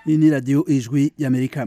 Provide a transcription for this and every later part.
iyi ni radiyo ijwi y'amerika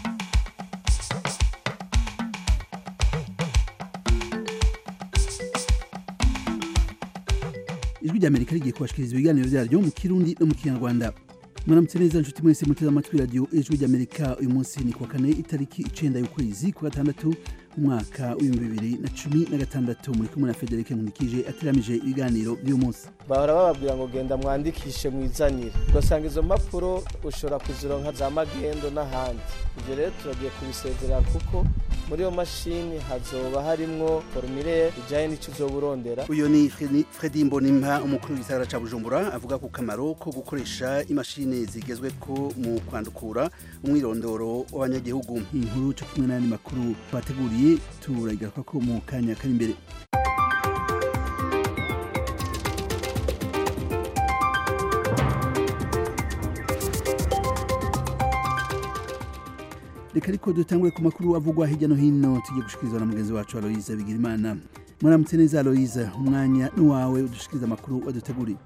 ijwi ry'amerika rigiye kubashikiriza ibiganiro byaryo mu kirundi no mu kinyarwanda mwaramutse neza nshuti mwese muteze amatwi radiyo ijwi ry'amerika uyu munsi ni kuwa kane itariki icenda y'ukwezi kwa gatandatu umwaka w'ibihumbi bibiri na cumi na gatandatu muri kumwe na federike nkunikije ateramije ibiganiro by'uyu munsi bahora bababwira ngo genda mwandikishe mwizanire ugasanga izo mpapuro ushobora kuzironka za magendo n'ahandi ibyo rero turagiye kubisezerera kuko muri iyo mashini hazoba harimwo formulaire ijanye n'ico uzoba urondera uyu ni Fredi- fredi mbonimpa umukuru w'igisagara ca bujumbura avuga ku kamaro ko gukoresha imashini zigezweko mu kwandukura umwirondoro w'abanyagihugu inkuru co kumwe n'ayandi makuru twateguriye turayigaruka ko mu kanya kari imbere reka ariko dutangure ku makuru avugwa hirya no hino tugiye gushikirizwa na mugenzi wacu aloyize bigirimana mwaramutse neza aloyize umwanya n'uwawe udushikiriza amakuru waduteguriye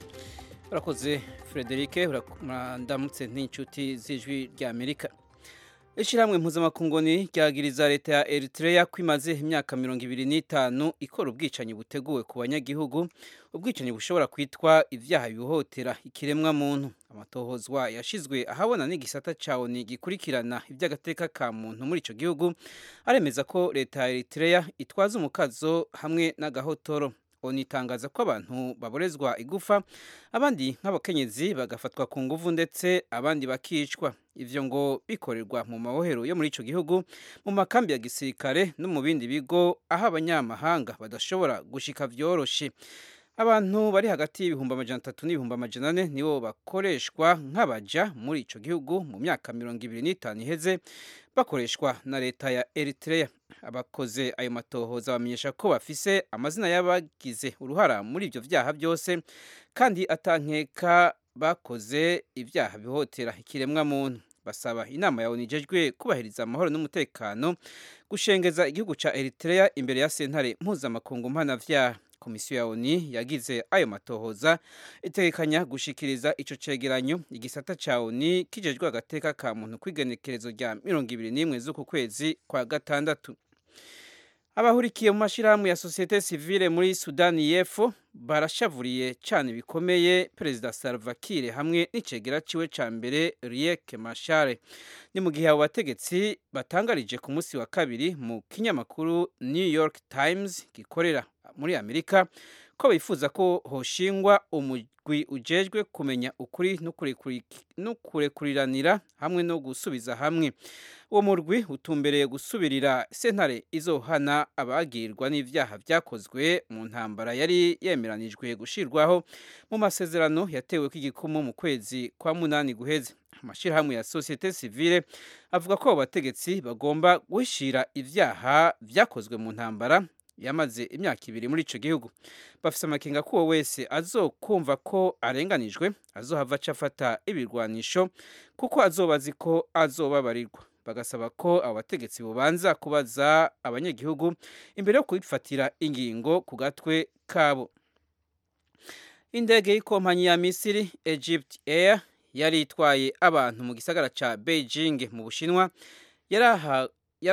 urakoze frederic ndamutse n'inshuti z'ijwi ry'amerika ishyirahamwe mpuzamakungu ryagiriza leta ya eritrea ko imaze imyaka mirongo ibiri n'itanu ikora ubwicanyi buteguwe ku banyagihugu ubwicanyi bushobora kwitwa ibyaha bihohotera ikiremwa muntu amatohozwa yashizwe ahabona n'igisata ca oni gikurikirana iby'agateka ka muntu muri ico gihugu aremeza ko leta ya eritrea itwaza umukazo hamwe n'agahotoro oni itangaza ko abantu baborezwa igufa abandi nk'abakenyezi bagafatwa ku nguvu ndetse abandi bakicwa ivyo ngo bikorerwa mu mabohero yo muri ico gihugu mu makambi ya gisirikare no mu bindi bigo aho abanyamahanga badashobora gushika vyoroshe abantu bari hagati y'ibihumbi amajana atatu n'ibihumbi amajana ane nibo bakoreshwa nk'abaja muri ico gihugu mu myaka mirongo ibiri n'itanu iheze bakoreshwa na leta ya eritrea abakoze ayo matohoza bamenyesha ko bafise amazina y'abagize uruhara muri ivyo vyaha byose kandi atankeka bakoze ibyaha bihotera ikiremwa muntu basaba inama ya onijejwe kubahiriza amahoro n'umutekano gushengeza igihugu ca eritrea imbere ya sentare mpuzamakungu mpanavyaha komisiyo ya oni yagize ayo matohoza itegekanya gushikiriza ico cegeranyo igisata ca oni kijejwe agateka ka muntu kw'igenekerezo rya mirongo ibiri n'imwe z'uku kwezi kwa gatandatu abahurikiye mu mashirahamwe ya sosiyete sivile muri sudani y'epfo barashavuriye cyane bikomeye perezida salva kiir hamwe n'icegera ciwe ca mbere riek mashare ni mu gihe abo bategetsi batangarije ku munsi wa kabiri mu kinyamakuru new york times gikorera muri amerika ko bifuza ko hoshingwa umugwi ujejwe kumenya ukuri no kurekuriranira hamwe no gusubiza hamwe uwo murwi utumbereye gusubirira sentare izohana abagirwa n'ivyaha vyakozwe mu ntambara yari yemeranijwe gushirwaho mu masezerano yatewe kw'igikumu mu kwezi kwa munani guheze amashirahamwe ya societe civile avuga ko abo bategetsi bagomba guhishira ivyaha vyakozwe mu ntambara yamaze imyaka ibiri muri ico gihugu bafise amakenga ko uwo wese azokumva ko arenganijwe azohava aca afata ibirwanisho kuko azoba azi ko azobabarirwa bagasaba ko abo bategetsi bubanza kubaza abanyagihugu imbere yo kubifatira ingingo ku gatwe kabo indege y'ikompanyi ya misiri egypt air yari itwaye abantu mu gisagara ca beijing mu bushinwa yaraha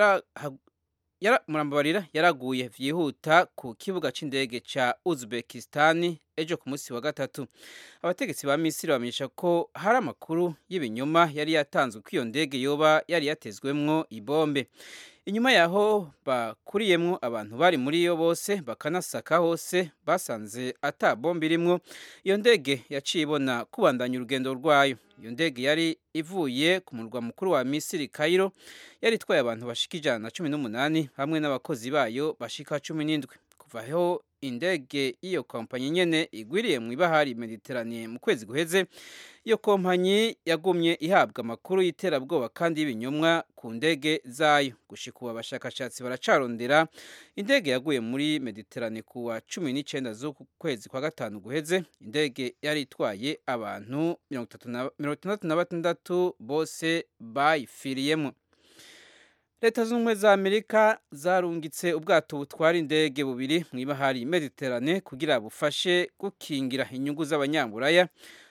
yara murambabarira yaraguye vyihuta ku kibuga c'indege ca Uzbekistan ejo ku munsi wa gatatu abategetsi ba Misiri bamenyesha ko hari amakuru y'ibinyoma yari yatanzwe ko iyo ndege yoba yari yatezwemwo ibombe inyuma yaho bakuriyemwo abantu bari muri yo bose bakanasaka hose basanze ata bombe irimwo iyo ndege yaciye ibona kubandanya urugendo rwayo iyo ndege yari ivuye ku murwa mukuru wa misiri Cairo yari itwaye abantu bashika ijana na cumi n'umunani hamwe n'abakozi bayo bashika cumi n'indwi kuva aho indege y'iyo kompanyi nyene igwiriye mu ibahari mediterane mu kwezi guheze iyo kompanyi yagumye ihabwa amakuru y'iterabwoba kandi y'ibinyomwa ku ndege zayo gushika ubu abashakashatsi baracarondera indege yaguye muri mediterane ku wa cumi n'icenda z'uku kwezi kwa gatanu guheze indege yari itwaye abantu mirongo itandatu na batandatu bose bayifiriyemo leta z'ubumwe za amerika zarungitse ubwato butwara indege bubiri mu ibahari mediterane kugira bufashe gukingira inyungu z'abanyaburaya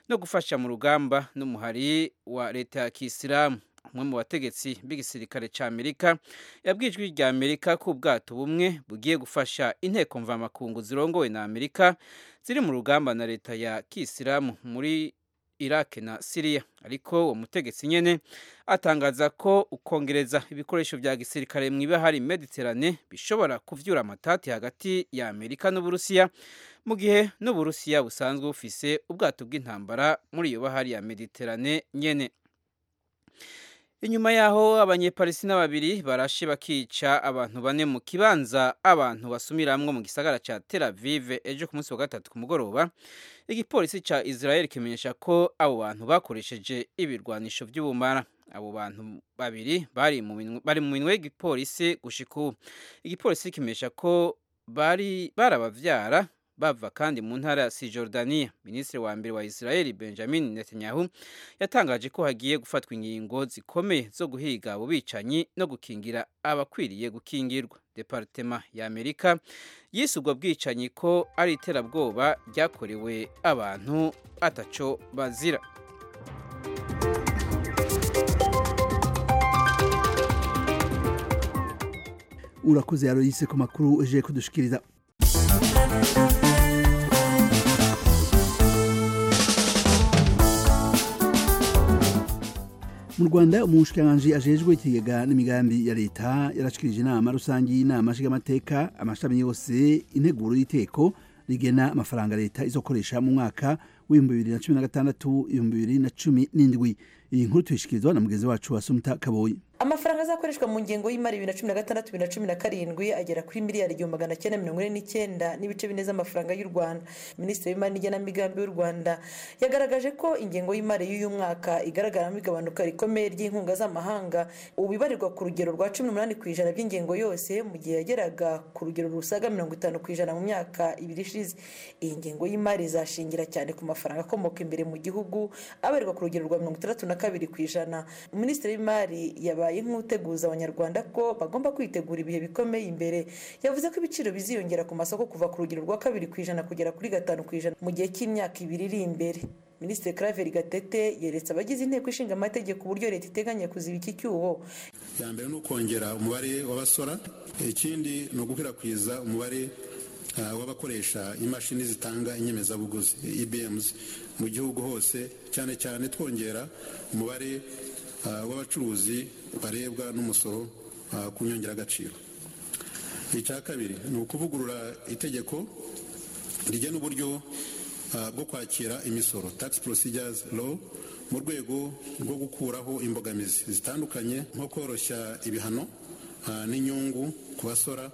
no gufasha mu rugamba n'umuhari wa leta ya kisilamu umwe mu bategetsi b'igisirikare cya amerika yabwijwe rya amerika ko ubwato bumwe bugiye gufasha inteko mvamakungu zirongowe na amerika ziri mu rugamba na leta ya kisilamu muri iraq na siriya ariko uwo mutegetsi nyene atangaza ko ukongereza ibikoresho vya gisirikare mu ibahari mediterane bishobora kuvyura amatati hagati ya amerika n'uburusiya mu gihe n'uburusiya busanzwe bufise ubwato bw'intambara muri iyo bahari ya mediterane nyene inyuma yaho abanyepalisina babiri barashe bakica abantu bane mu kibanza abantu basumiramwo mu gisagara ca Tel Aviv ejo ku munsi wa gatatu ku mugoroba igipolisi ca Israel kimenyesha ko abo bantu bakoresheje ibirwanisho vy'ubumara abo bantu babiri bari mu minwe bari mu minwe y'igipolisi gushika ubu igipolisi kimenyesha ko bari barabavyara bava kandi mu ntara ya Cisjordania minisitiri wa mbere wa Israel Benjamin Netanyahu yatangaje ko hagiye gufatwa ingingo zikomeye zo guhiga abo bicanyi no gukingira abakwiriye gukingirwa departema ya Amerika yise ubwo bwicanyi ko ari iterabwoba ryakorewe abantu ataco bazira urakoze yaroyise ku makuru uje kudushikiriza mu rwanda umushikiranganji ajejwe ikigega n'imigambi ya leta yarashikirije inama rusange y'inama nshingamateka amashami yose integuro y'iteko rigena amafaranga leta izokoresha mu mwaka w'ibihumbi bibiri na cumi na gatandatu ibihumbi bibiri na cumi n'indwi iyi nkuru tuyishikirizwa na mugenzi wacu wa sumta kaboyi amafaranga azakoreshwa mu ngengo y'imari bibiri na cumi na gatandatu bibiri na cumi na karindwi agera kuri miliyari igihumbi magana cyenda mirongo ine n'icyenda n'ibice bine z'amafaranga y'u rwanda minisitiri w'imari n'igenamigambi w'u rwanda yagaragaje ko ingengo y'imari y'uyu mwaka igaragaramo igabanuka rikomeye ry'inkunga z'amahanga ubu ibarirwa ku rugero rwa cumi n'umunani ku ijana by'ingengo yose mu gihe yageraga ku rugero rusaga mirongo itanu ku ijana mu myaka ibiri ishize iyi ngengo y'imari izashingira cyane ku mafaranga akomoka imbere mu gihugu abarirwa ku rugero rwa mirongo itandatu na kabiri ku ijana minisitiri w'imari yabaye nk'uteguza abanyarwanda ko bagomba kwitegura ibihe bikomeye imbere yavuze ko ibiciro biziyongera ku masoko kuva ku rugero rwa kabiri ku ijana kugera kuri gatanu ku ijana mu gihe cy'imyaka ibiri iri imbere minisitiri claver gatete yeretse abagize inteko ishinga amategeko uburyo leta iteganya kuziba iki cyuho ya mbere ni ukongera umubare w'abasora ikindi ni ugukwirakwiza umubare w'abakoresha imashini zitanga inyemezabuguzi ibms mu gihugu hose cyane cyane twongera umubare w'abacuruzi barebwa n'umusoro ku nyongeragaciro icya kabiri ni ukuvugurura itegeko rigena uburyo bwo kwakira imisoro tax procedures law mu rwego rwo gukuraho imbogamizi zitandukanye nko koroshya ibihano n'inyungu ku basora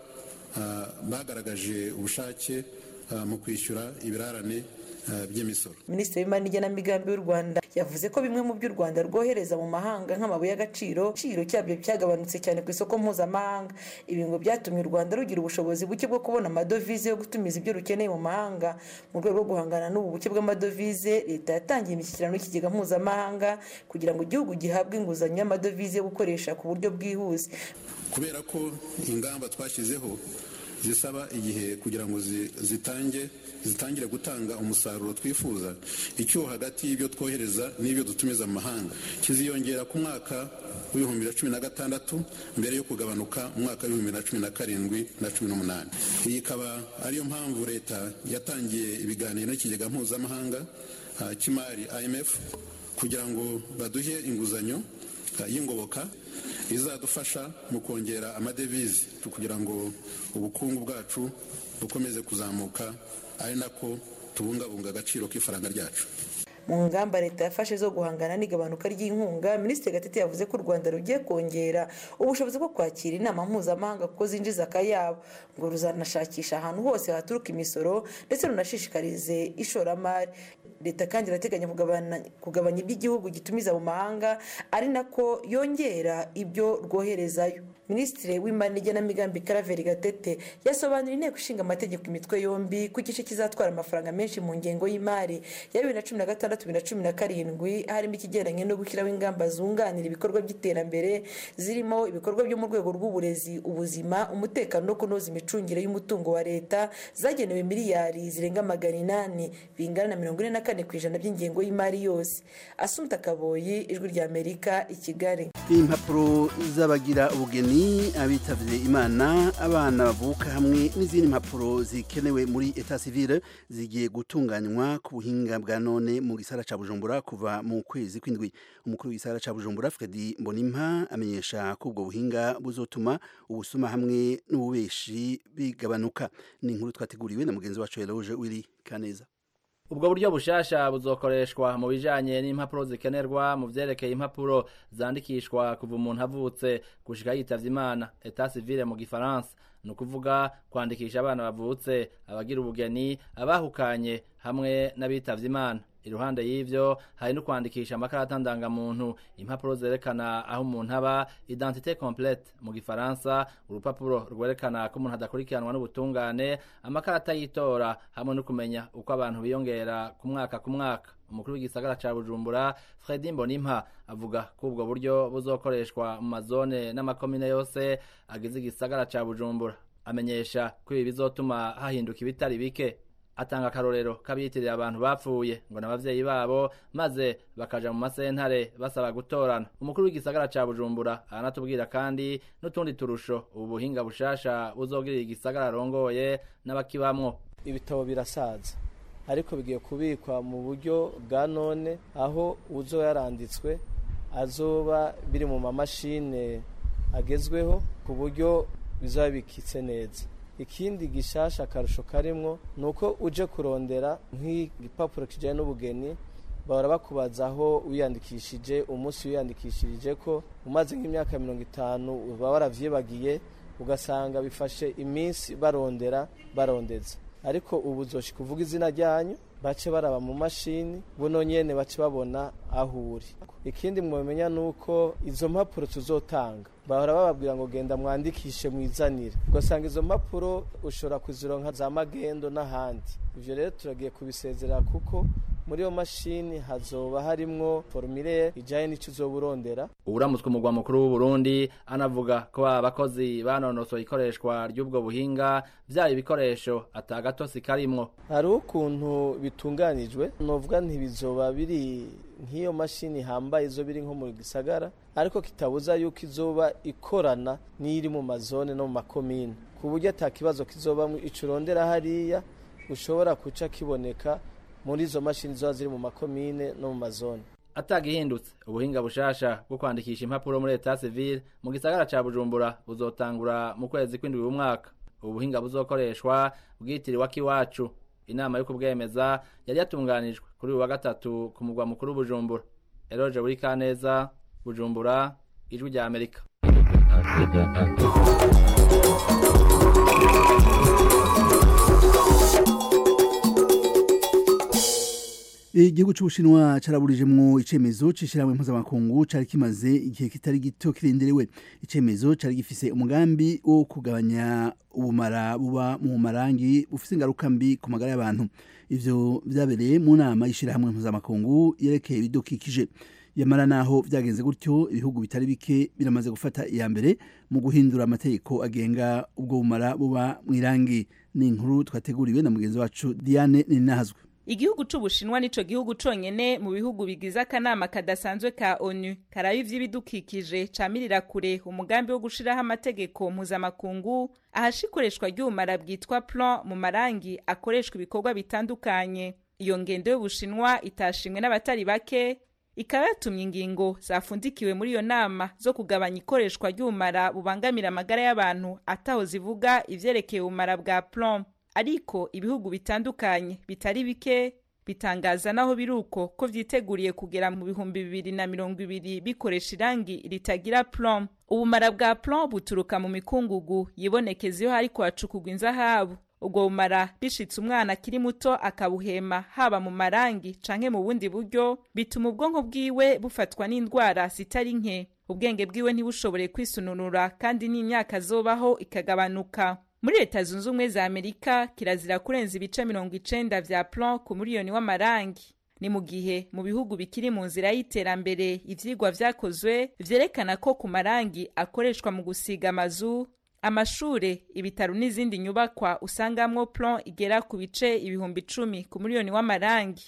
bagaragaje ubushake mu kwishyura ibirarane by'imisoro minisitiri w'imari n'igenamigambi w'u rwanda yavuze ko bimwe mu byo u rwanda rwohereza mu mahanga nk'amabuye y'agaciro igiciro cyabyo cyagabanutse cyane ku isoko mpuzamahanga ibi ngo byatumye u rwanda rugira ubushobozi buke bwo kubona amadovize yo gutumiza ibyo rukeneye mu mahanga mu rwego rwo guhangana n'ubu buke bw'amadovize leta yatangiye imishyikirano y'ikigega mpuzamahanga kugira ngo igihugu gihabwe inguzanyo y'amadovize yo gukoresha ku buryo bwihuse kubera ko ingamba twashyizeho zisaba igihe kugira ngo zitange zitangire gutanga umusaruro twifuza icyuho hagati y'ibyo twohereza n'ibyo dutumiza mu mahanga kiziyongera ku mwaka w'ibihumbi bibiri na cumi na gatandatu mbere yo kugabanuka mu mwaka w'ibihumbi bibiri na cumi na karindwi na cumi n'umunani iyi ikaba ariyo mpamvu leta yatangiye ibiganiro n'ikigega mpuzamahanga cy'imari imf kugira ngo baduhe inguzanyo y'ingoboka izadufasha mu kongera amadevize kugira ngo ubukungu bwacu bukomeze kuzamuka ari nako tubungabunga agaciro k'ifaranga ryacu mu ngamba leta yafashe zo guhangana n'igabanuka ry'inkunga minisitiri gatete yavuze ko u rwanda rugiye kongera ubushobozi bwo kwakira inama mpuzamahanga kuko zinjiza akayabo ngo ruzanashakisha ahantu hose haturuka imisoro ndetse runashishikarize ishoramari leta kandi irateganya kugabanya iby'igihugu gitumiza mu mahanga ari nako yongera ibyo rwoherezayo minisitiri w'imari n'igenamigambi karaveri gatete yasobanuriye inteko ishinga amategeko imitwe yombi ko igice kizatwara amafaranga menshi mu ngengo y'imari ya bibiri na cumi na gatandatu bibiri na cumi na karindwi harimo ikigendanye no gushyiraho ingamba zunganira ibikorwa by'iterambere zirimo ibikorwa byo mu rwego rw'uburezi ubuzima umutekano no kunoza imicungire y'umutungo wa leta zagenewe miliyari zirenga magana inani bingana na mirongo ine na kane ku ijana by'ingengo y'imari yose asumta kaboyi ijwi rya amerika i kigali impapuro z'abagira ubugeni abitavye imana abana bavuka hamwe n'izindi mpapuro zikenewe muri etat civile zigiye gutunganywa ku buhinga bwa none mu gisara ca bujumbura kuva mu kwezi kw'indwi umukuru w'igisara ca bujumbura fredi mbonimpa amenyesha ko ubwo buhinga buzotuma ubusuma hamwe n'ububeshi bigabanuka ni inkuru twateguriwe na mugenzi wacu eloge wiri kaneza ubwo buryo bushasha buzokoreshwa mu bijanye n'impapuro zikenerwa mu vyerekeye impapuro zandikishwa kuva umuntu avutse gushika yitavye imana etat civile mu gifaransa ni ukuvuga kwandikisha abana bavutse abagira ubugeni abahukanye hamwe n'abitavye imana iruhande y'ivyo hari no kwandikisha amakarata ndangamuntu impapuro zerekana aho umuntu aba identité complète mu gifaransa urupapuro rwerekana ko umuntu adakurikiranwa n'ubutungane amakarata y'itora hamwe no kumenya uko abantu biyongera ku mwaka ku mwaka umukuru w'igisagara ca bujumbura fredi mbonimpa avuga ko ubwo buryo buzokoreshwa mu mazone n'amakomine yose agize igisagara ca bujumbura amenyesha ko ibi bizotuma hahinduka ibitari bike atanga akarorero k'abiyitirira abantu bapfuye ngo n'abavyeyi babo maze bakaja mu masentare basaba gutorana umukuru w'igisagara ca bujumbura aranatubwira kandi n'utundi turusho ubu buhinga bushasha buzogirira igisagara arongoye n'abakibamwo ibitabo birasaza ariko bigiye kubikwa mu buryo bwa none aho uzoba yaranditswe azoba biri mu mamashine agezweho ku buryo bizaba bikitse neza ikindi gishasha akarusho karimwo ni uko uje kurondera nk'igipapuro kijyanye n'ubugeni bahora bakubaza aho wiyandikishije umunsi wiyandikishirije ko umaze nk'imyaka mirongo itanu uba waravyibagiye ugasanga bifashe iminsi barondera barondeza ariko ubu uzoshi kuvuga izina ryanyu bace baraba mu mashini buno nyene bace babona aho uri ikindi mwomenya ni uko izo mpapuro tuzotanga bahora bababwira ngo genda mwandikishe mwizanire ugasanga izo mpapuro ushobora kuzironka za magendo n'ahandi ivyo rero turagiye kubisezerera kuko muri iyo mashini hazoba harimwo formulaire ijanye n'ico uzoba urondera uwuramutswe umugwa mukuru w'uburundi anavuga ko baba bakozi banonosoye ikoreshwa ry'ubwo buhinga vyaba ibikoresho atagatosi karimwo hariho ukuntu bitunganijwe novuga ntibizoba biri nk'iyo mashini hambaye izo biri nko mu gisagara ariko kitabuza yuko izoba ikorana n'iri mu mazone no mu makomine ku buryo ata kibazo kizobamwo ico urondera hariya ushobora kuca kiboneka muri izo mashini ziba ziri mu makomine no mu mazone atagihindutse ubuhinga bushasha bwo kwandikisha impapuro muri etat civile mu gisagara ca bujumbura buzotangura mu kwezi kw'indwi w'umwaka ubu buhinga buzokoreshwa bwitiriwe akiwacu inama yo kubwemeza yari yatunganijwe kuri uyu wa gatatu ku mugwa mukuru bujumbura eroje buri kaneza bujumbura ijwi rya amerika igihugu c'ubushinwa caraburijemwo icemezo c'ishirahamwe mpuzamakungu cari kimaze igihe kitari gito kirenderewe icemezo cari gifise umugambi wo kugabanya ubumara buba mu marangi bufise ingaruka mbi ku magara y'abantu ivyo vyabereye mu nama y'ishirahamwe mpuzamakungu yerekeye ibidukikije yamara naho vyagenze gutyo ibihugu bitari bike biramaze gufata iya mbere mu guhindura amategeko agenga ubwo bumara buba mw'irangi ni inkuru twateguriwe na mugenzi wacu diane ninahazwe igihugu c'ubushinwa nico gihugu conyene mu bihugu bigize akanama kadasanzwe ka onu karaba ivy'ibidukikije camirira kure umugambi wo gushiraho amategeko mpuzamakungu ahasha ikoreshwa ry'ubumara bwitwa plan mu marangi akoreshwa ibikorwa bitandukanye iyo ngendo y'ubushinwa itashimwe n'abatari bake ikaba yatumye ingingo zafundikiwe muri iyo nama zo kugabanya ikoreshwa ry'ubumara bubangamira amagara y'abantu ataho zivuga ivyerekeye ubumara bwa plan ariko ibihugu bitandukanye bitari bike bitangaza naho biruko ko vyiteguriye kugera mu bihumbi bibiri na mirongo ibiri bikoresha irangi ritagira plomb ubumara bwa plomb buturuka mu mikungugu yibonekeza iyo hariko hacukugwa inzahabu ubwo bumara bishitse umwana akiri muto akabuhema haba mu marangi canke mu bundi buryo bituma ubwonko bwiwe bufatwa n'indwara zitari nke ubwenge bwiwe ntibushobore kwisununura kandi n'imyaka azobaho ikagabanuka muri leta zunze ubumwe za amerika kirazira kurenza ibice mirongo icenda vya plan ku miliyoni w'amarangi ni mu gihe mu bihugu bikiri mu nzira y'iterambere ivyigwa vyakozwe vyerekana ko ku marangi akoreshwa mu gusiga amazu amashure ibitaro n'izindi nyubakwa usangamwo plan igera ku bice ibihumbi icumi ku miliyoni w'amarangi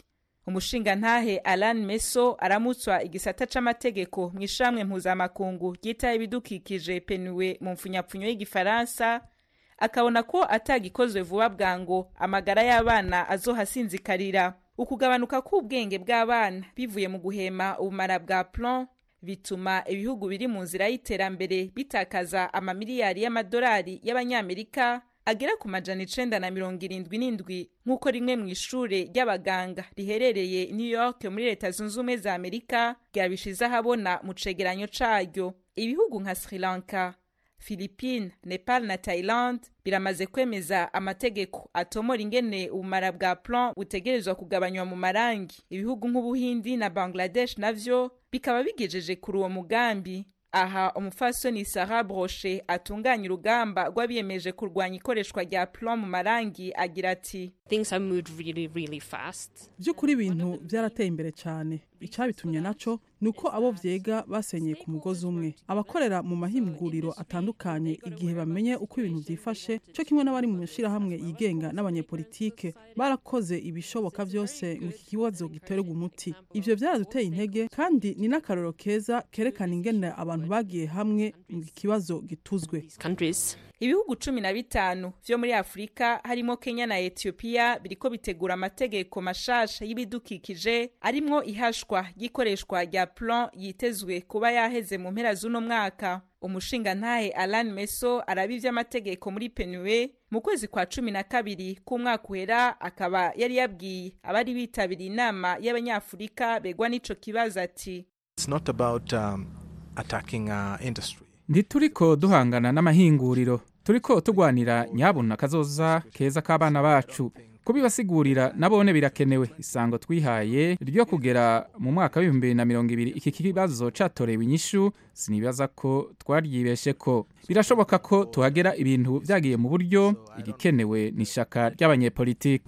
umushingantahe alan meso aramutswa igisata c'amategeko mu ishamwe mpuzamakungu ryitaye ibidukikije penuwe mu mfunyapfunyo y'igifaransa akabona ko atagikozwe vuba bwango amagara y'abana azohasinzikarira ukugabanuka k'ubwenge bw'abana bivuye mu guhema ubumara bwa plon bituma ibihugu biri mu nzira y'iterambere bitakaza amamiliyari y'amadolari y'abanyamerika agera ku majana icenda na mirongo irindwi n'indwi nk'uko rimwe mu ishure ry'abaganga riherereye new york muri leta zunze ubumwe za amerika ryabishize ahabona mu cegeranyo caryo ibihugu nka sri lanka philippine nepal na thailand biramaze kwemeza amategeko atomora ingene ubumara bwa plon butegerezwa kugabanywa mu marangi ibihugu nk'ubuhindi na bangladesh navyo bikaba bigejeje kuri uwo mugambi aha umufasoni sara broshe atunganya urugamba rw'abiyemeje kurwanya ikoreshwa rya plon mu marangi agira ati by'ukuri ibintu byarateye imbere cyane icyabitumye naco ni uko abo vyega basenyeye ku mugozi umwe abakorera mu mahinguriro atandukanye igihe bamenye uko ibintu vyifashe cyo kimwe n'abari mu mashirahamwe yigenga n'abanyepolitike barakoze ibishoboka vyose ngo iki kibazo gitererwe umuti ivyo vyaraduteye intege kandi ni n'akarorero keza kerekana ingene abantu bagiye hamwe ngo ikibazo gituzwe ibihugu cumi na bitanu vyo muri afurika harimo kenya na etiyopiya biriko bitegura amategeko mashasha y'ibidukikije arimwo ihashwa ry'ikoreshwa rya plon yitezwe kuba yaheze mu mpera z'uno mwaka umushingantahe alan meso araba ivy'amategeko muri penue mu kwezi kwa cumi na kabiri k'umwaka uhera akaba yari yabwiye abari bitabiriye inama y'abanyafurika begwa n'ico kibazo ati ntituriko duhangana n'amahinguriro turiko tugwanira nyabuna kazoza keza k'abana bacu kubibasigurira nabone birakenewe isango twihaye ryo kugera mu mwaka w'ibihumbi bibiri na mirongo ibiri iki kibazo catorewe inyishu sinibaza ko twaryibeshe ko birashoboka ko tuhagera ibintu vyagiye mu buryo igikenewe ni ishaka ry'abanyepolitiki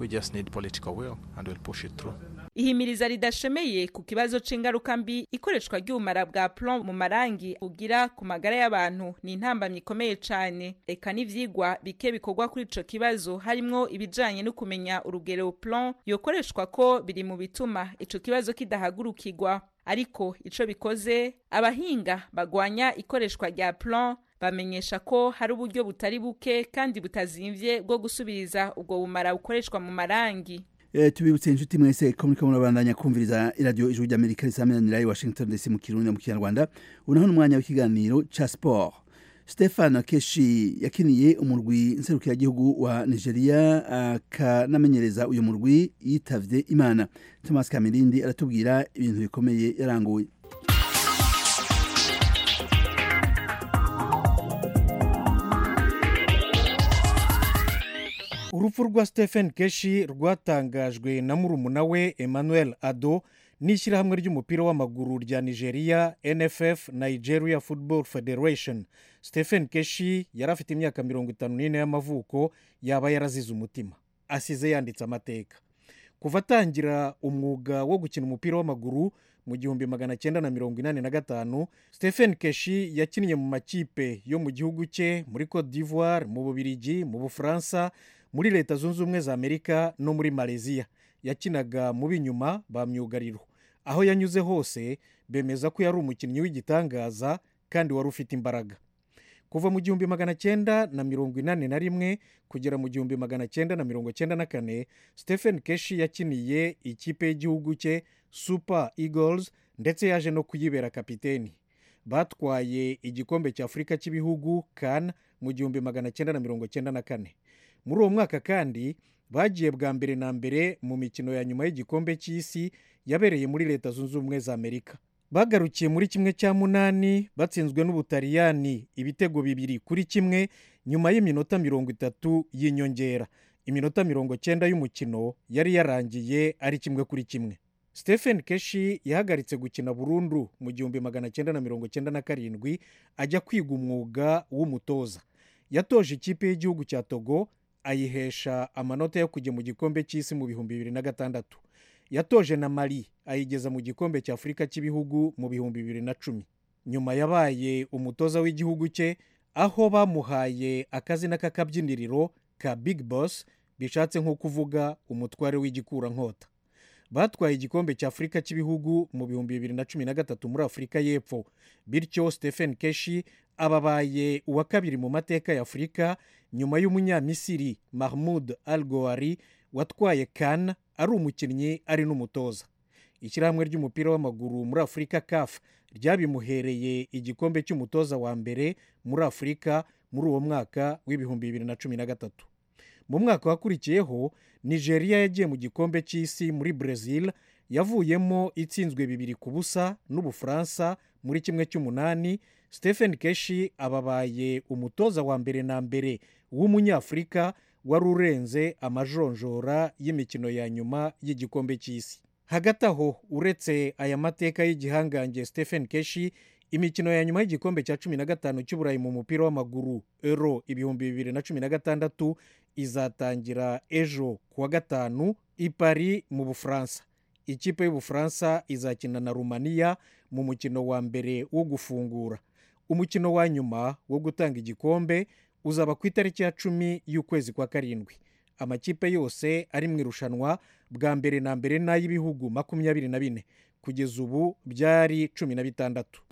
ihimiriza ridashemeye ku kibazo c'ingaruka mbi ikoreshwa ry'ubumara bwa plon mu marangi ugira ku magara y'abantu ni intambamyi ikomeye cane eka n'ivyigwa bike bikorwa kuri ico kibazo harimwo ibijanye no kumenya urugero plon yokoreshwa ko biri mu bituma ico kibazo kidahagurukirwa ariko ico bikoze abahinga bagwanya ikoreshwa rya plon bamenyesha ko hari uburyo butari buke kandi butazimvye bwo gusubiriza ubwo bumara bukoreshwa mu marangi Eh, tubibutse inshuti mwese ko muriko murabandanya kumviriza iradiyo ijwi ry'amerika risaminanira i washington dc mu kirundi no mu kinyarwanda unaho n'umwanya w'ikiganiro ca sport stefan keshi yakiniye umurwi nserukiragihugu wa nigeria akanamenyereza uyu murwi yitavye imana thomas kamirindi aratubwira ibintu bikomeye yaranguye urupfu rwa stephen keshi rwatangajwe na murumuna we emmanuel ado n'ishyirahamwe ry'umupira w'amaguru rya nigeria nff nigeria football federation stephen keshi yari afite imyaka mirongo itanu n'ine y'amavuko yaba yarazize umutima asize yanditse amateka kuva atangira umwuga wo gukina umupira w'amaguru mu gihumbi magana cyenda na mirongo inani na gatanu stephen keshi yakinnye mu makipe yo mu gihugu cye muri cote d'ivoire mu bubirigi mu bufaransa muri leta zunze ubumwe za amerika no muri malaysia yakinaga mu b'inyuma ba myugariro aho yanyuze hose bemeza ko yari umukinnyi w'igitangaza kandi wari ufite imbaraga kuva mu gihumbi magana cyenda na mirongo inani na rimwe kugera mu gihumbi magana cyenda na mirongo cyenda na kane stephen keshi yakiniye ikipe y'igihugu cye super eagles ndetse yaje no kuyibera kapiteni batwaye igikombe cya afurika cy'ibihugu kan mu gihumbi magana cyenda na mirongo cyenda na kane muri uwo mwaka kandi bagiye bwa mbere na mbere mu mikino ya nyuma y'igikombe cy'isi yabereye muri leta zunze ubumwe za amerika bagarukiye muri kimwe cya munani batsinzwe n'ubutaliyani ibitego bibiri kuri kimwe nyuma y'iminota mirongo itatu y'inyongera iminota mirongo cyenda y'umukino yari yarangiye ari kimwe kuri kimwe stephen keshi yahagaritse gukina burundu mu gihumbi magana cyenda na mirongo cyenda na karindwi ajya kwiga umwuga w'umutoza yatoje ikipe y'igihugu cya togo ayihesha amanota yo kujya mu gikombe cy'isi mu bihumbi bibiri na gatandatu yatoje na mari ayigeza mu gikombe cya afurika cy'ibihugu mu bihumbi bibiri na cumi nyuma yabaye umutoza w'igihugu cye aho bamuhaye akazina k'akabyiniriro ka big boss bishatse nko kuvuga umutware w'igikurankota batwaye igikombe cya afurika cy'ibihugu mu bihumbi bibiri na cumi na gatatu muri afurika y'epfo bityo stephen keshi ababaye uwa kabiri mu mateka ya afurika nyuma y'umunyamisiri mahmud al goari watwaye kan ari umukinnyi ari n'umutoza ishyirahamwe ry'umupira w'amaguru muri afurika caf ryabimuhereye igikombe cy'umutoza wa mbere muri afurika muri uwo mwaka w'ibihumbi bibiri na cumi na gatatu mu mwaka wakurikiyeho nigeria yagiye mu gikombe cy'isi muri brezil yavuyemo itsinzwe bibiri ku busa n'ubufaransa muri kimwe cy'umunani stephen keshi ababaye umutoza wa mbere na mbere w'umunyafurika wari urenze amajonjora y'imikino ya nyuma y'igikombe cy'isi hagati aho uretse aya mateka y'igihangange stephen keshi imikino ya nyuma y'igikombe cya cumi na gatanu cy'uburayi mu mupira w'amaguru euro ibihumbi bibiri na cumi na gatandatu izatangira ejo kuwa gatanu i Paris mu bufaransa ikipe y'ubufaransa izakina na rumaniya mu mukino wa mbere wo gufungura umukino wa nyuma wo gutanga igikombe uzaba ku itariki ya cumi y'ukwezi kwa karindwi amakipe yose ari mu irushanwa bwa mbere na mbere n'ay'ibihugu makumyabiri na bine kugeza ubu byari cumi na bitandatu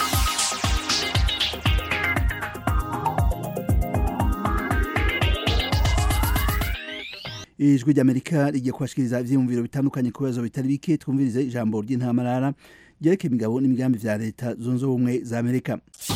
ijwi ry'amerika rigiye kubashikiriza ibyiyumviro bitandukanye ku bibazo bitari bike twumvirize ijambo ry'intamarara ryerekeye imigabo n'imigambi bya leta zunze ubumwe za amerika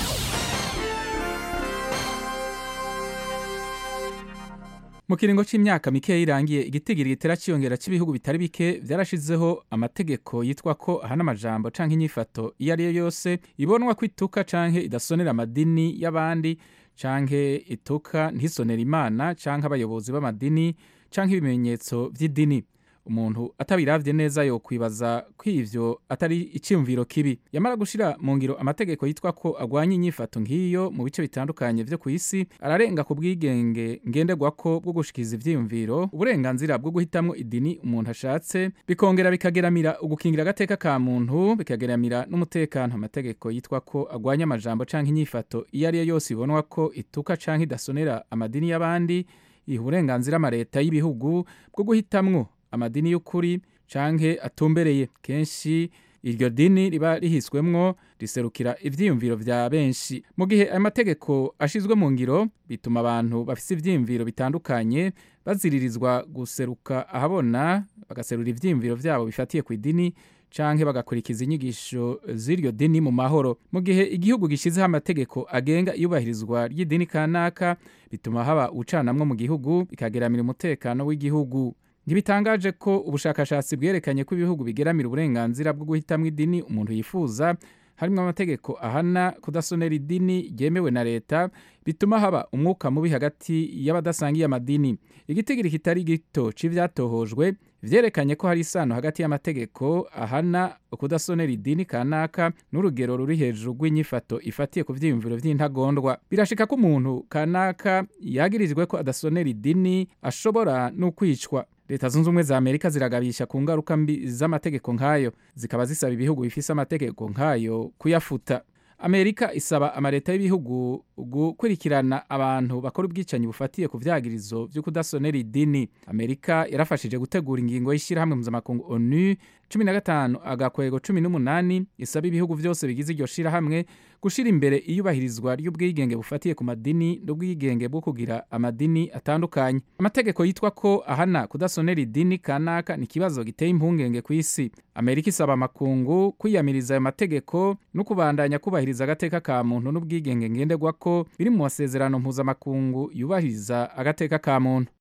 mu kiringo cy'imyaka mike irangiye igitigiri gitera cyiyongera cy'ibihugu bitari bike byarashizeho amategeko yitwa ko ahana amajambo canke inyifato iyo ari yo yose ibonwa ko ituka canke idasonera amadini y'abandi canke ituka ntisonera imana canke abayobozi b'amadini canke ibimenyetso by'idini umuntu atabiravye neza yo kwibaza ko ivyo atari icyumviro kibi yamara gushira mu ngiro amategeko yitwa ko agwanya inyifato nk'iyo mu bice bitandukanye vyo ku isi ararenga ku bwigenge ngenderwako bwo gushikiriza ivyiyumviro uburenganzira bwo guhitamwo idini umuntu ashatse bikongera bikageramira ugukingira agateka ka muntu bikageramira n'umutekano amategeko yitwa ko agwanya amajambo canke inyifato iyo ari yo yose ibonwa ko ituka canke idasonera amadini y'abandi iha uburenganzira amaleta y'ibihugu bwo guhitamwo amadini y'ukuri canke atumbereye kenshi iryo dini riba rihiswemwo riserukira ivyiyumviro vya benshi mu gihe ayo mategeko ashizwe mu ngiro bituma abantu bafise ivyiyumviro bitandukanye baziririzwa guseruka ahabona bagaserura ivyiyumviro vyabo bifatiye ku idini canke bagakurikiza inyigisho z'iryo dini mu mahoro mu gihe igihugu gishizeho amategeko agenga iyubahirizwa ry'idini kanaka bituma haba ubucanamwo mu gihugu bikageramira umutekano w'igihugu ntibitangaje ko ubushakashatsi bwerekanye ko ibihugu bigeramira uburenganzira bwo guhitamwo idini umuntu yifuza harimo amategeko ahana kudasonera idini ryemewe na leta bituma haba umwuka mubi hagati y'abadasangiye amadini igitigiri kitari gito c'ivyatohojwe vyerekanye ko hari isano hagati y'amategeko ahana kudasonera idini kanaka n'urugero ruri hejuru rw'inyifato ifatiye ku vyiyumviro vy'intagondwa birashika ko umuntu kanaka yagirijwe ko adasonera idini ashobora n'ukwicwa leta zunze ubumwe za amerika ziragabisha ku ngaruka mbi z'amategeko nk'ayo zikaba zisaba ibihugu bifise amategeko nk'ayo kuyafuta amerika isaba amaleta y'ibihugu gukurikirana abantu bakora ubwicanyi bufatiye ku vyagirizo vyo kudasonera idini amerika yarafashije gutegura ingingo y'ishyirahamwe mpuzamakungu onu cumi na gatanu agakwego cumi n'umunani isaba ibihugu vyose bigize iryo shirahamwe gushira imbere iyubahirizwa ry'ubwigenge bufatiye ku madini n'ubwigenge bwo kugira amadini atandukanye amategeko yitwa ko ahana kudasonera idini kanaka ni ikibazo giteye impungenge ku isi amerika isaba amakungu kwiyamiriza ayo mategeko no kubandanya kubahiriza agateka ka muntu n'ubwigenge ngenderwa ko biri mu masezerano mpuzamakungu yubahiriza agateka ka muntu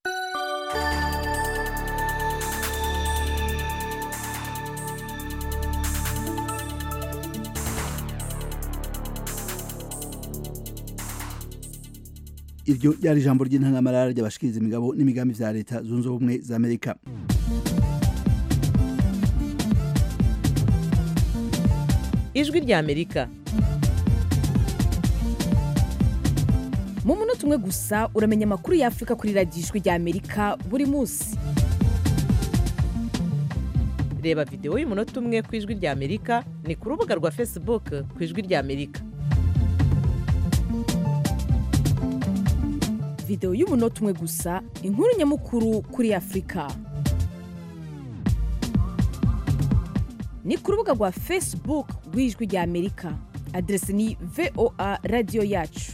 iryo ryari ijambo ry'intangamarara ry'abashikiriza imigabo n'imigambi vya leta zunze ubumwe za amerika ijwi rya amerika mu munota umwe gusa uramenya amakuru y'afurika kuri radiyo ijwi rya amerika buri munsi reba videwo y'umunota umwe ku ijwi rya amerika ni ku rubuga rwa facebook ku ijwi rya amerika videwo y'umunota umwe gusa inkuru nyamukuru kuri afurika ni ku rubuga rwa facebook rw'ijwi rya amerika aderesi ni voa radiyo yacu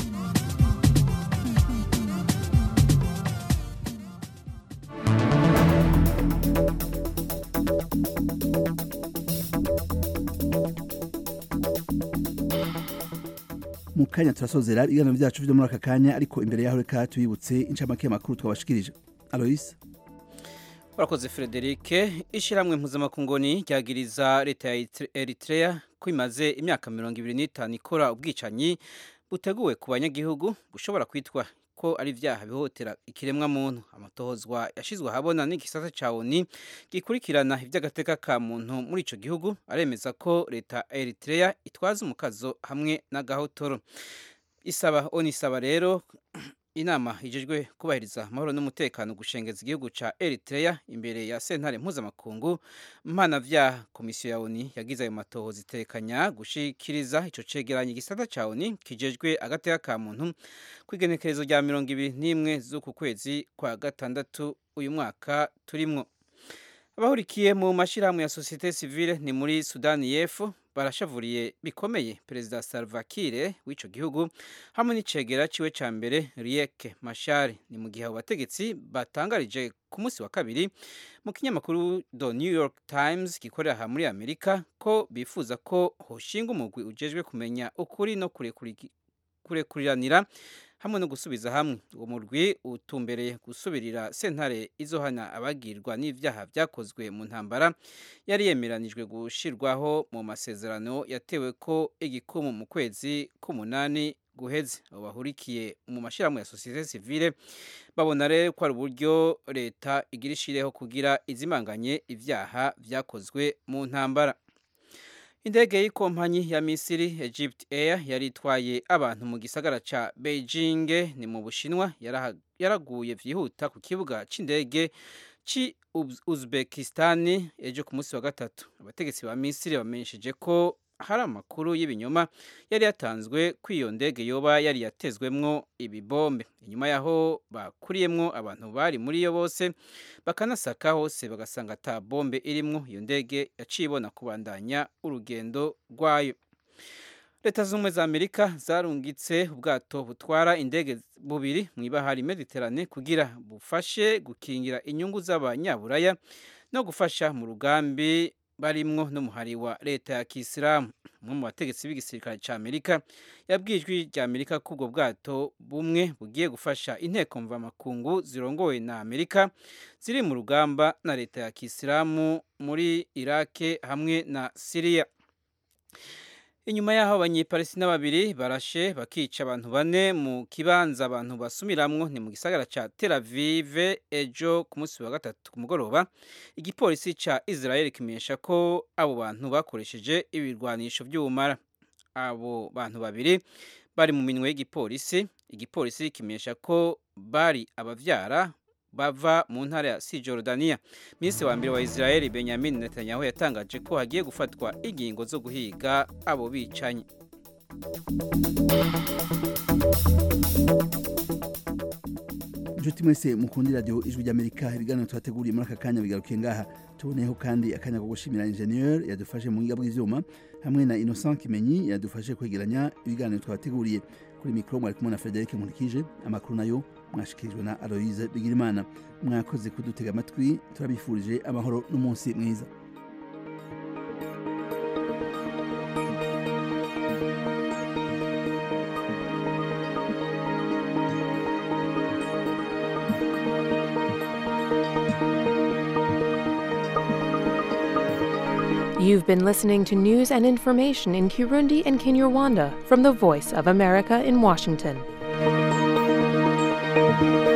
mu kanya turasozera ibiganiro byacu byo muri aka kanya ariko imbere yaho reka tubibutse incamake y'amakuru twabashikirije aloyse urakoze frederic ishyirahamwe mpuzamakungoni ryagiriza leta ya eritrea ko imaze imyaka mirongo ibiri n'itanu ikora ubwicanyi buteguwe ku banyagihugu bushobora kwitwa ko ari ibyaha bihotera ikiremwa muntu amatohozwa yashyizwe ahabona n'igisata cya oni gikurikirana iby'agateka ka muntu muri icyo gihugu aremeza ko leta ya eritrea itwaza umukazo hamwe n'agahotoro isaba oni isaba rero inama ijejwe kubahiriza amahoro n'umutekano gushengeza igihugu ca Eritrea imbere ya sentare mpuzamakungu mpanavyaha komisiyo ya ONU yagize ayo matohoza itekanya gushikiriza ico cegeranyo igisata ca ONU kijejwe agateka ka muntu kw'igenekerezo rya mirongo ibiri n'imwe z'uku kwezi kwa gatandatu uyu mwaka turimwo abahurikiye mu mashirahamwe ya societe civile ni muri Sudani y'Epfo barashavuriye bikomeye perezida Salva Kiir w'ico gihugu hamwe n'icegera ciwe ca mbere Riek Machar ni mu gihe abo bategetsi batangarije ku munsi wa kabiri mu kinyamakuru The New York Times gikorera aha muri Amerika ko bifuza ko hoshinga umugwi ujejwe kumenya ukuri no kurekuriranira hamwe no gusubiza hamwe uwo murwi utumbereye gusubirira sentare izohana abagirwa n'ivyaha vyakozwe mu ntambara yari yemeranijwe gushirwaho mu masezerano yatewe ko igikumu mu kwezi k'umunani guheze abo bahurikiye mu mashirahamwe ya societe civile babona rero ko ari uburyo leta igira ishireho kugira izimanganye ivyaha vyakozwe mu ntambara indege y'ikompanyi ya misiri egypt air yari itwaye abantu mu gisagara ca beijing ni mu bushinwa yaraguye vyihuta ku kibuga c'indege ci uzbekistan ejo ku munsi wa gatatu abategetsi ba misiri bamenyesheje ko hari amakuru y'ibinyoma yari yatanzwe ko iyo ndege yoba yari yatezwemwo ibibombe inyuma yaho bakuriyemwo abantu bari muri yo bose bakanasaka hose bagasanga ata bombe irimwo iyo ndege yaciye ibona kubandanya urugendo rwayo leta z'ubumwe za amerika zarungitse ubwato butwara indege bubiri mu ibahari mediterane kugira bufashe gukingira inyungu z'abanyaburaya no gufasha mu rugambi barimwo n'umuhari wa leta ya kisilamu umwe mu bategetsi b'igisirikare cya amerika yabwiye ijwi rya amerika ko ubwo bwato bumwe bugiye gufasha inteko mvamakungu zirongowe na amerika ziri mu rugamba na leta ya kisilamu muri irake hamwe na siriya inyuma y'aho abanyepalestina babiri barashe bakica abantu bane mu kibanza abantu basumiramwo ni mu gisagara ca Tel Aviv ejo ku munsi wa gatatu ku mugoroba igipolisi ca Israel kimenyesha ko abo bantu bakoresheje ibirwanisho by'ubumara abo bantu babiri bari mu minwe y'igipolisi igipolisi kimenyesha ko bari abavyara bava mu ntara ya Cisjordania minisitiri wa mbere wa Israel Benjamin Netanyahu yatangaje ko hagiye gufatwa ingingo zo guhiga abo bicanyi inshuti mwese mukundira radiyo ijwi ry'amerika ibiganiro tuhateguriye muri aka kanya bigarukiye ngaha tuboneyeho kandi akanya ko gushimira injeniyeri yadufashe mu buhinga bw'ibyuma hamwe na innocent kimenyi yadufashe kwegeranya ibiganiro twabateguriye kuri mikoro mwari kumwe na frederic nkurikije amakuru nayo mwashikirijwe na aloise bigirimana mwakoze kudutega amatwi turabifurije amahoro n'umunsi mwiza You've been listening to news and information in Kirundi and Kinyarwanda from the Voice of America in Washington.